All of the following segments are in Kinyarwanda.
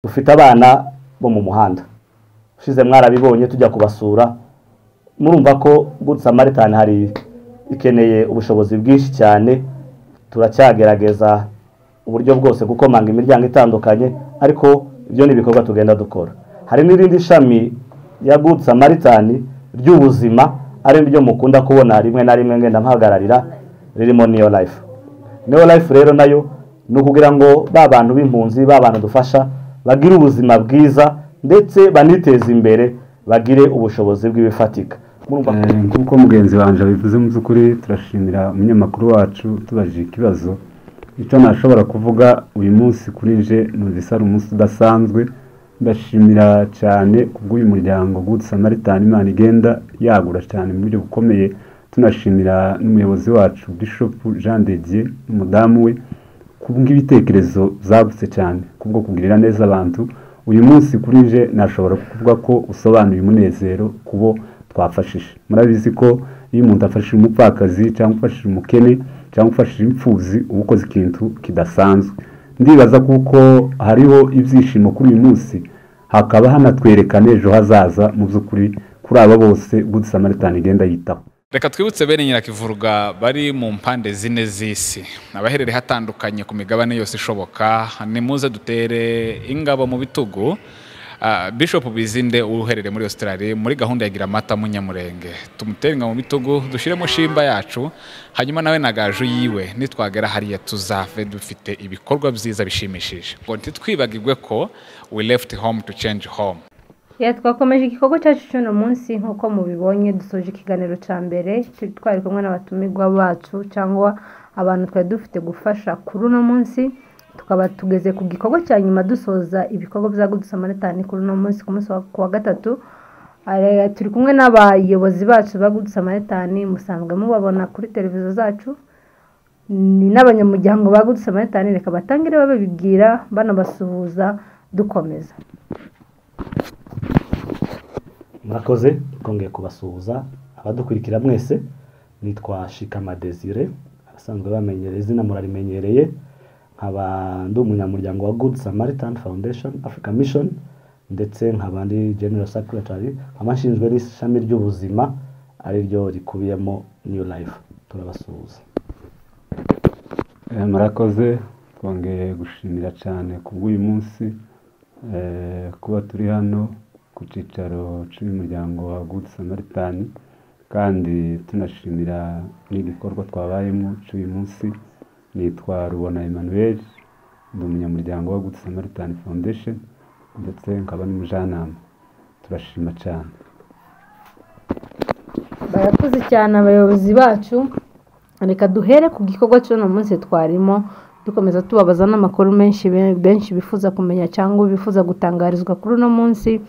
dufite abana bo mu muhanda ushize mwarabibonye tujya kubasura murumva ko good samaritan hari ikeneye ubushobozi bwinshi cyane turacyagerageza uburyo bwose gukomanga imiryango itandukanye ariko ibyo ni ibikorwa tugenda dukora hari n'irindi shami ya good samaritan ry'ubuzima ari ryo mukunda kubona rimwe na rimwe ngenda mpagararira ririmo niyo life niyo life rero nayo ni ukugira ngo ba bantu b'impunzi ba bantu dufasha bagire ubuzima bwiza ndetse baniteze imbere bagire ubushobozi bw'ibifatika Murumva ko- nk'uko mugenzi wanjye abivuze mu by'ukuri turashimira umunyamakuru wacu tubajije ikibazo icyo nashobora kuvuga uyu munsi kuri nje ni udusara umunsi udasanzwe ndashimira cyane kubw'uyu muryango Good Samaritan imana igenda yagura cyane mu buryo bukomeye tunashimira n'umuyobozi wacu Bishop Jean de Dieu n'umudamu we kubw'ibitekerezo zagutse cyane kubwo kugirira neza abantu uyu munsi kuri nje nashobora kuvuga ko usobanuye umunezero kubo twafashije murabizi ko iyo umuntu afashije umupfakazi cyangwa ufashije umukene cyangwa ufashije impfubyi uba ukoze ikintu kidasanzwe ndibaza kuko hariho ibyishimo kuri uyu munsi hakaba hanatwereka n'ejo hazaza mu by'ukuri kuri aba bose Good Samaritan igenda yitaho reka twibutse bene nyirakivuruga bari mu mpande zine z'isi abaherereye hatandukanye ku migabane yose ishoboka nimuze dutere ingabo mu bitugu Ah, bishop bizinde uherereye muri australia muri gahunda ya gira amata munyamurenge tumutere ingabo mu bitugu dushyiremo shimba yacu hanyuma nawe na gaju yiwe nitwagera hariya tuzave dufite ibikorwa byiza bishimishije ngo ntitwibagirwe ko we left home to change home Ya twakomeje igikorwa cyacu cy'uno munsi nk'uko mubibonye dusoje ikiganiro cya mbere turi twari kumwe n'abatumirwa bacu cyangwa abantu twari dufite gufasha kuri uno munsi tukaba tugeze ku gikorwa cya nyuma dusoza ibikorwa bya Good Samaritan kuri uno munsi ku munsi wa- ku wa gatatu Ari- turi kumwe n'abayobozi bacu ba Good Samaritan musanzwe mubabona kuri televiziyo zacu ni n'abanyamuryango ba Good Samaritan reka batangire babibwira banabasuhuza dukomeza murakoze twongeye kubasuhuza abadukurikira mwese nitwa shikama desire abasanzwe bamenyereye izina murarimenyereye nkaba ndi umunyamuryango wa good samaritan foundation africa mission ndetse nkaba ndi general secretary nkaba nshinzwe n'ishami ry'ubuzima ariryo rikubiyemo new life turabasuhuza Eh, murakoze twongeye gushimira cyane kubw'uyu munsi eh, kuba turi hano ku cyicaro cy'umuryango wa Good Samaritan kandi tunashimira n'igikorwa twabayemo cy'uyu munsi nitwa Rubona Emmanuel ndi umunyamuryango wa Good Samaritan Foundation ndetse nkaba n'umujyanama turashima cyane barakoze cyane abayobozi bacu reka duhere ku gikorwa cy'uno munsi twarimo dukomeza tubabaza n'amakuru menshi benshi bifuza kumenya cyangwa bifuza gutangarizwa kuri uno munsi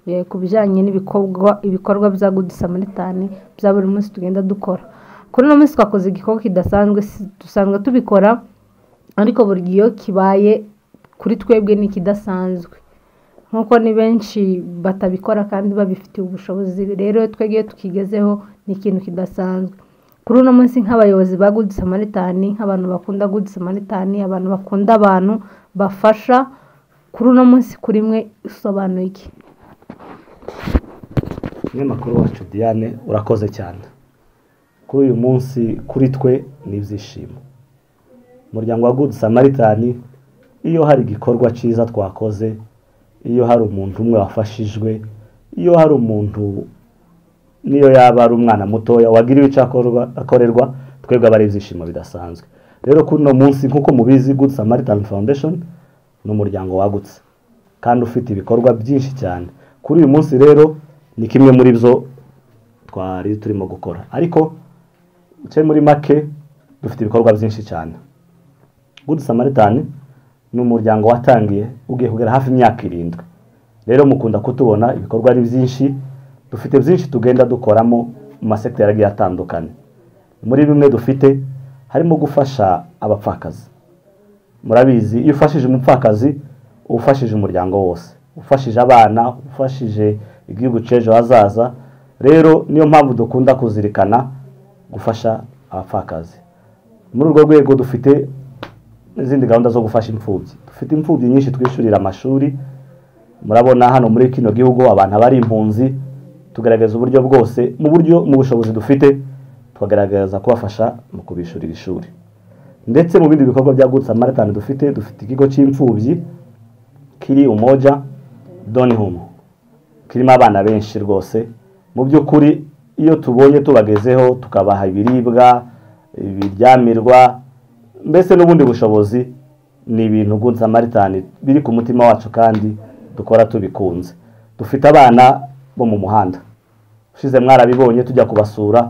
eh, ku bijyanye n'ibikorwa ibikorwa bya good samaritan bya buri munsi tugenda dukora kuri uno munsi twakoze igikorwa kidasanzwe si- dusanzwe tubikora ariko buri gihe iyo kibaye kuri twebwe ni ikidasanzwe nk'uko ni benshi batabikora kandi babifitiye ubushobozi rero iyo twebwe tukigezeho ni ikintu kidasanzwe kuri uno munsi nk'abayobozi ba good samaritan nk'abantu bakunda good samaritan abantu bakunda abantu bafasha kuri uno munsi kuri mwe usobanuye iki umunyamakuru wacu diane urakoze cyane kuri uyu munsi kuri twe ni ibyishimo umuryango wa good samaritan iyo hari igikorwa cyiza twakoze iyo hari umuntu umwe wafashijwe iyo hari umuntu niyo yaba ari umwana mutoya wagiriwe icyo akorwa- akorerwa twebwe aba ari ibyishimo bidasanzwe rero kuri uno munsi nk'uko mubizi good samaritan foundation ni umuryango wagutse kandi ufite ibikorwa byinshi cyane kuri uyu munsi rero ni kimwe muri byo twari turimo gukora ariko cye muri make dufite ibikorwa byinshi cyane good samaritan ni umuryango watangiye ugiye kugera hafi imyaka irindwi rero mukunda kutubona ibikorwa ari byinshi dufite byinshi tugenda dukoramo mu masekiteri agiye atandukanye muri bimwe dufite harimo gufasha abapfakazi murabizi iyo ufashije umupfakazi uba ufashije umuryango wose ufashije abana ufashije igihugu cy'ejo hazaza rero niyo mpamvu dukunda kuzirikana gufasha abapfakazi muri urwo rwego dufite n'izindi gahunda zo gufasha imfubyi dufite imfubyi nyinshi twishyurira amashuri murabona hano muri kino gihugu abantu aba ari impunzi tugaragaza uburyo bwose mu buryo mu bushobozi dufite tukagaragaza kubafasha mu kubishyurira ishuri ndetse mu bindi bikorwa bya gutsa maritani dufite dufite ikigo cy'imfubyi kiri umoja donihumu kirimo abana benshi rwose mu by'ukuri iyo tubonye tubagezeho tukabaha ibiribwa ibiryamirwa mbese n'ubundi bushobozi ni ibintu gutsa maritani biri ku mutima wacu kandi dukora tubikunze dufite abana bo mu muhanda ushize mwarabibonye tujya kubasura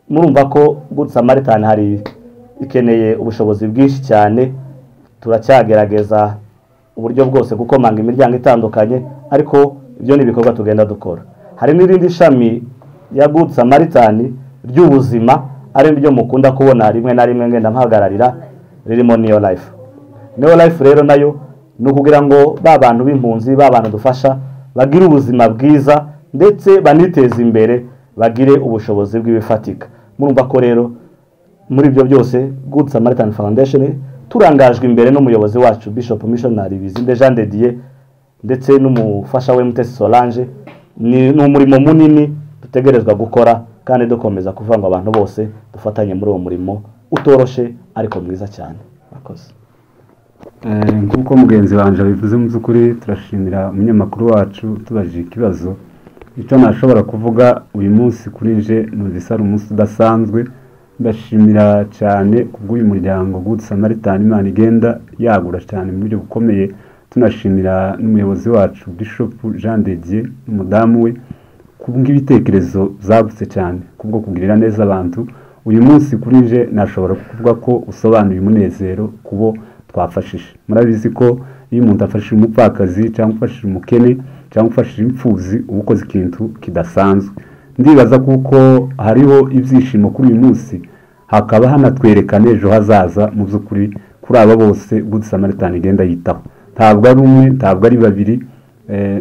murumva ko gutsa maritani hari ikeneye ubushobozi bwinshi cyane turacyagerageza uburyo bwose gukomanga imiryango itandukanye ariko ibyo ni ibikorwa tugenda dukora hari n'irindi shami ya gutsa maritani ry'ubuzima ari ryo mukunda kubona rimwe na rimwe ngenda mpahagararira ririmo niyo life niyo life rero nayo ni ukugira ngo ba bantu b'impunzi ba bantu dufasha bagire ubuzima bwiza ndetse baniteze imbere bagire ubushobozi bw'ibifatika murumva ko rero muri ibyo byose good samaritan foundation turangajwe imbere n'umuyobozi wacu bishop missionary bizinde jean de dieu ndetse n'umufasha we mutesi solange ni ni umurimo munini dutegerezwa gukora kandi dukomeza kuvuga ngo abantu bose dufatanye muri uwo murimo utoroshe ariko mwiza cyane murakoze nk'uko mugenzi wanjye bivuze mu by'ukuri turashimira umunyamakuru wacu tubajije ikibazo icyo nashobora kuvuga uyu munsi kuri nje numvise ari umunsi udasanzwe ndashimira cyane kubw'uyu muryango gutsa maritani imana igenda yagura cyane mu buryo bukomeye tunashimira n'umuyobozi wacu bishop jean de dieu n'umudamu we kubw'ibitekerezo zagutse cyane kubwo kugirira neza abantu uyu munsi kuri nje nashobora kuvuga ko usobanuye umunezero kubo twafashije murabizi ko iyo umuntu afashije umupfakazi cyangwa ufashije umukene cyangwa ufashije imfubyi uba ukoze ikintu kidasanzwe ndibaza kuko hariho ibyishimo kuri uyu munsi hakaba hanatwereka n'ejo hazaza mu by'ukuri kuri aba bose gusa samaritani igenda yitaho ntabwo ari umwe ntabwo ari babiri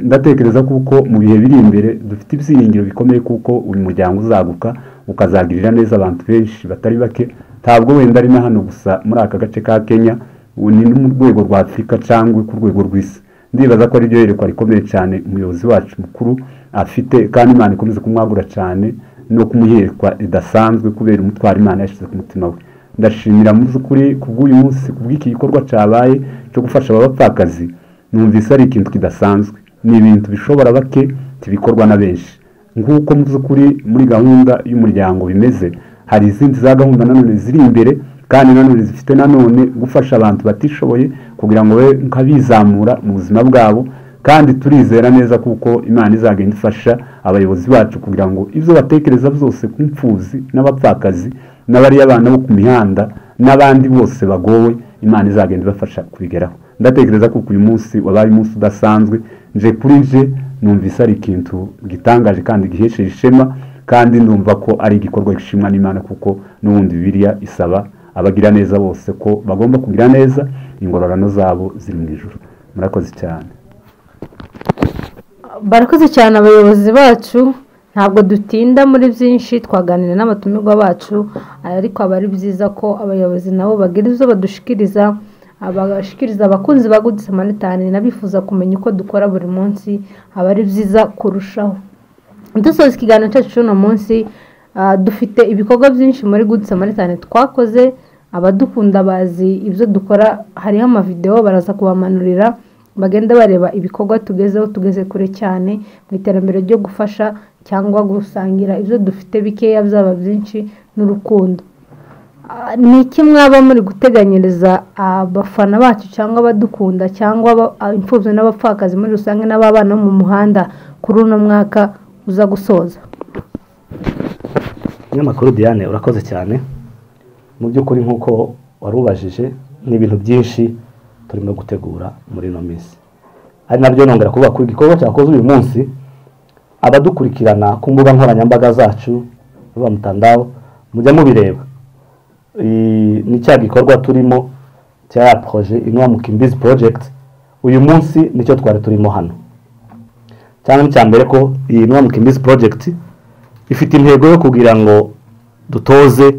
ndatekereza kuko mu bihe biri imbere dufite ibyiringiro bikomeye kuko uyu muryango uzaguka ukazagirira neza abantu benshi batari bake ntabwo wenda ari na hano gusa muri aka gace ka kenya ubu ni no mu rwego rwa afurika cyangwa ku rwego rw'isi ndibaza ko ariryo yerekwa rikomeye cyane umuyobozi wacu mukuru afite kandi imana ikomeze kumwagura cyane no kumuyerekwa ridasanzwe kubera umutwaro imana yashyize ku mutima we ndashimira mu by'ukuri kubw'uyu munsi kubw'iki gikorwa cyabaye cyo gufasha aba bapfakazi numvise ari ikintu kidasanzwe ni ibintu bishobora bake tibikorwa na benshi nk'uko mu by'ukuri muri gahunda y'umuryango bimeze hari izindi za gahunda nanone ziri imbere kandi nanone zifite nanone gufasha abantu batishoboye kugira ngo babe nk'abizamura mu buzima bwabo kandi turizera neza kuko imana izagenda ifasha abayobozi bacu kugira ngo ibyo batekereza byose ku mfubyi n'abapfakazi n'abariya abana bo ku mihanda n'abandi bose bagowe imana izagenda ibafasha kubigeraho ndatekereza ko uyu munsi wabaye umunsi udasanzwe nje kuri nje numvise ari ikintu gitangaje kandi gihesheje ishema kandi numva ko ari igikorwa gishimwa n'imana kuko n'ubundi bibiriya isaba abagira neza bose ko bagomba kugira neza ingororano zabo ziri mu ijoro murakoze cyane barakoze cyane abayobozi bacu ntabwo dutinda muri byinshi twaganira n'abatumirwa bacu ariko aba ari byiza ko abayobozi nabo bagira izo badushikiriza abashikiriza abakunzi ba good samaritani n'abifuza kumenya uko dukora buri munsi aba ari byiza kurushaho dusoza ikiganiro cyacu cy'uno munsi dufite ibikorwa byinshi muri good samaritani twakoze abadukunda bazi ibyo dukora hariho amavidewo baraza kubamanurira bagenda bareba ibikorwa tugezeho tugeze kure cyane mu iterambere ryo gufasha cyangwa gusangira ibyo dufite bikeya byaba byinshi n'urukundo ni iki mwaba muri guteganyiriza abafana bacu cyangwa abadukunda cyangwa imfubyi n'abapfakazi muri rusange n'ababana bo mu muhanda kuri uno mwaka uza gusoza umunyamakuru diane urakoze cyane mu by'ukuri nk'uko warubajije ni ibintu byinshi turimo gutegura muri ino minsi ari nabyo nongera kuvuga ko igikorwa cyakoze uyu munsi abadukurikirana ku mbuga nkoranyambaga zacu ruba mutandaho mujya mubireba ni cya gikorwa turimo cya ya poroje inwa mu kimbizi porojegiti uyu munsi nicyo twari turimo hano cyangwa icya mbere ko iyi nwa mu kimbizi porojegiti ifite intego yo kugira ngo dutoze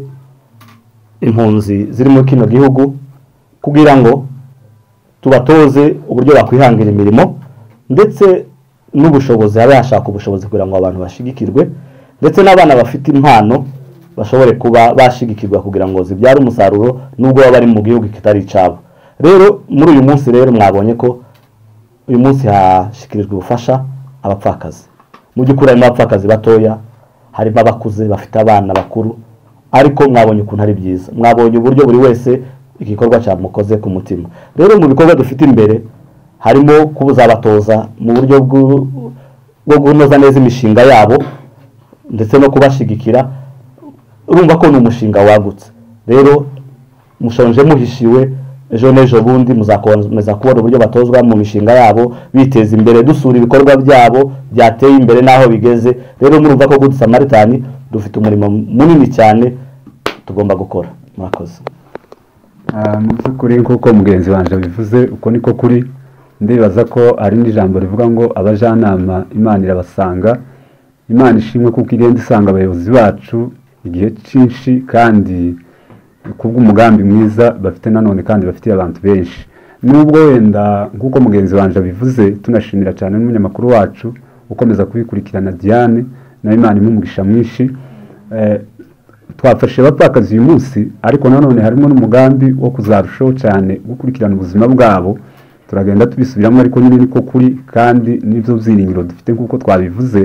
impunzi ziri muri kino gihugu kugira ngo tubatoze uburyo bakwihangira imirimo ndetse n'ubushobozi haba hashaka ubushobozi kugira ngo abantu bashigikirwe ndetse n'abana bafite impano bashobore kuba bashigikirwa kugira ngo zibyare umusaruro nubwo baba bari mu gihugu kitari icyabo rero muri uyu munsi rero mwabonye ko uyu munsi hashyikirijwe ubufasha abapfakazi mu by'ukuri harimo abapfakazi batoya harimo abakuze bafite abana bakuru ariko mwabonye ukuntu ari byiza mwabonye uburyo buri wese igikorwa cyamukoze ku mutima rero mu bikorwa dufite imbere harimo kubuzabatoza mu buryo bwo kunoza neza imishinga yabo ndetse no kubashigikira urumva ko ni umushinga wagutse rero mushonje muhishiwe ejo n'ejo bundi muzakomeza kubona uburyo batozwa mu mishinga yabo biteza imbere dusura ibikorwa byabo byateye imbere n'aho bigeze rero murumva ko gudu samaritani dufite umurimo munini cyane tugomba gukora murakoze mu by'ukuri nk'uko mugenzi wanjye bivuze uko niko kuri ndibaza ko hari n'ijambo rivuga ngo abajyanama imana irabasanga imana ishimwe kuko igenda isanga abayobozi bacu igihe cyinshi kandi kubw'umugambi mwiza bafite nanone kandi bafitiye abantu benshi nubwo wenda nk'uko mugenzi wanjye abivuze tunashimira cyane n'umunyamakuru wacu ukomeza kubikurikirana diane na imana imumugisha mwinshi twafashe abapfakazi uyu munsi ariko nanone harimo n'umugambi wo kuzarushaho cyane gukurikirana ubuzima bwabo turagenda tubisubiramo ariko nyine niko kuri kandi n'ibyo byiringiro dufite nk'uko twabivuze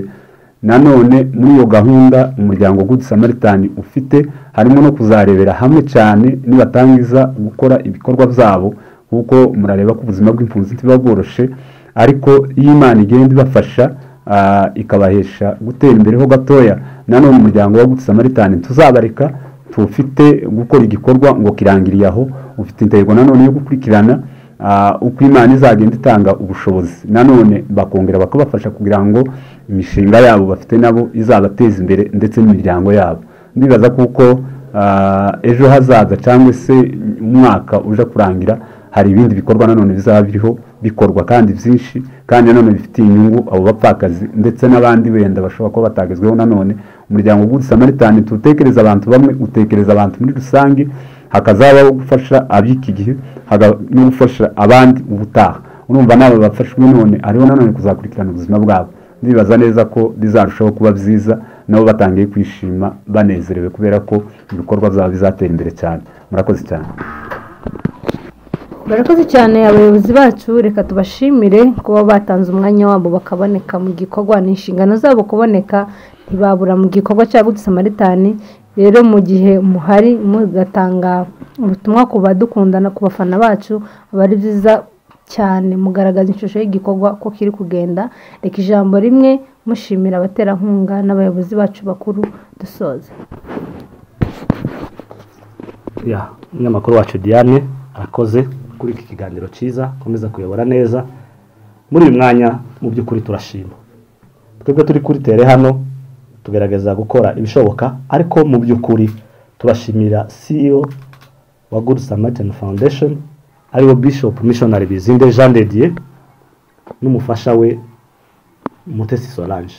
nanone muri iyo gahunda umuryango good samaritani ufite harimo no kuzarebera hamwe cyane nibatangiza gukora ibikorwa byabo kuko murareba ko ubuzima bw'impunzi ntibuba bworoshe ariko iyo imana igenda ibafasha ah, ikabahesha gutera imbere ho gatoya nanone umuryango wa good samaritani tuzabareka tufite gukora igikorwa ngo kirangiriye aho ufite intego nanone yo gukurikirana uko imana izagenda itanga ubushobozi nanone bakongera bakabafasha kugira ngo imishinga yabo bafite nabo izabateza imbere ndetse n'imiryango yabo ndibaza kuko ejo hazaza cyangwa se umwaka uje kurangira hari ibindi bikorwa nanone bizaba biriho bikorwa kandi byinshi kandi nanone bifitiye inyungu abo bapfakazi ndetse n'abandi wenda bashobora kuba batagezweho nanone umuryango w'udusamaritani tutekereza abantu bamwe utekereza abantu muri rusange hakazabaho gufasha ab'iki gihe no gufasha abandi ubutaha urumva n'aba bafashwe none ariho nanone kuzakurikirana ubuzima bwabo ndibaza neza ko bizarushaho kuba byiza nabo batangiye kwishima banezerewe kubera ko ibikorwa byabo bizatera imbere cyane murakoze cyane barakoze cyane abayobozi bacu reka tubashimire kuba batanze umwanya wabo bakaboneka mu gikorwa ni inshingano zabo kuboneka ntibabura mu gikorwa cya samaritani rero mu gihe muhari mugatanga ubutumwa ku badukundana ku bafana bacu aba ari byiza cyane mugaragaza ishusho y'igikorwa ko kiri kugenda reka ijambo rimwe mushimira abaterankunga n'abayobozi bacu bakuru dusoza ya umunyamakuru wacu diane arakoze kuri iki kiganiro cyiza akomeza kuyobora neza muri uyu mwanya mu by'ukuri turashima twebwe turi kuri tere hano tugerageza gukora ibishoboka ariko mu by'ukuri turashimira CEO wa Good Samaritan Foundation ariwe Bishop Missionary Bizinde Jean de Dieu n'umufasha we Mutesi Solange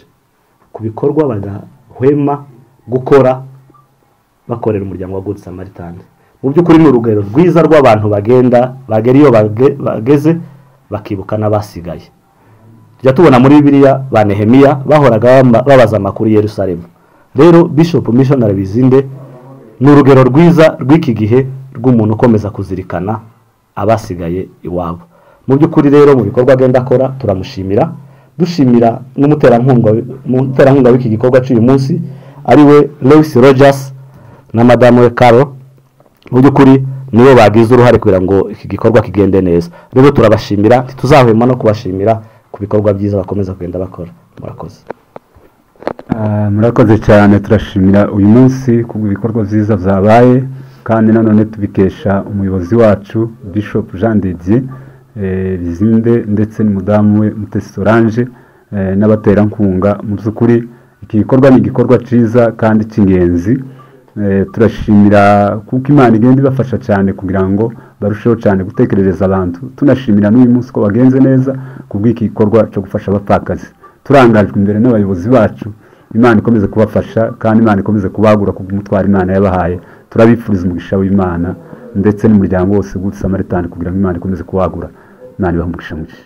ku bikorwa badahwema gukora bakorera umuryango wa Good Samaritan mu by'ukuri ni urugero rwiza rw'abantu bagenda bagera iyo bage- bageze bakibuka n'abasigaye tujya tubona muri bibiliya ba nehemiya bahoraga bama- babaza amakuru i yerusalemu rero bishop missionary bizinde ni urugero rwiza rw'iki gihe rw'umuntu ukomeza kuzirikana abasigaye iwabo mu by'ukuri rero mu bikorwa agenda akora turamushimira dushimira n'umuterankunga umuterankunga w'iki gikorwa cy'uyu munsi ariwe lewis rogers na madamu we caro mu by'ukuri nibo bagize uruhare kugira ngo iki gikorwa kigende neza rero turabashimira ntituzahwema no kubashimira ku bikorwa byiza bakomeza kugenda bakora murakoze Ah, murakoze cyane turashimira uyu munsi ku bikorwa byiza byabaye kandi nanone tubikesha umuyobozi wacu bishop jean didier eh, bizinde ndetse n'umudamu we mutesi solange eh, n'abaterankunga mu by'ukuri iki gikorwa ni igikorwa cyiza kandi cy'ingenzi Eh, turashimira kuko imana igenda ibafasha cyane kugira ngo barusheho cyane gutekerereza abantu tunashimira n'uyu munsi ko bagenze neza ku bw'iki gikorwa cyo gufasha abapfakazi turangajwe imbere n'abayobozi bacu imana ikomeze kubafasha kandi imana ikomeze kubagura kubw'umutwaro imana yabahaye turabifuriza umugisha w'imana ndetse n'umuryango wose gutsa amaritani kugira ngo imana ikomeze kubagura imana ibahe umugisha mwinshi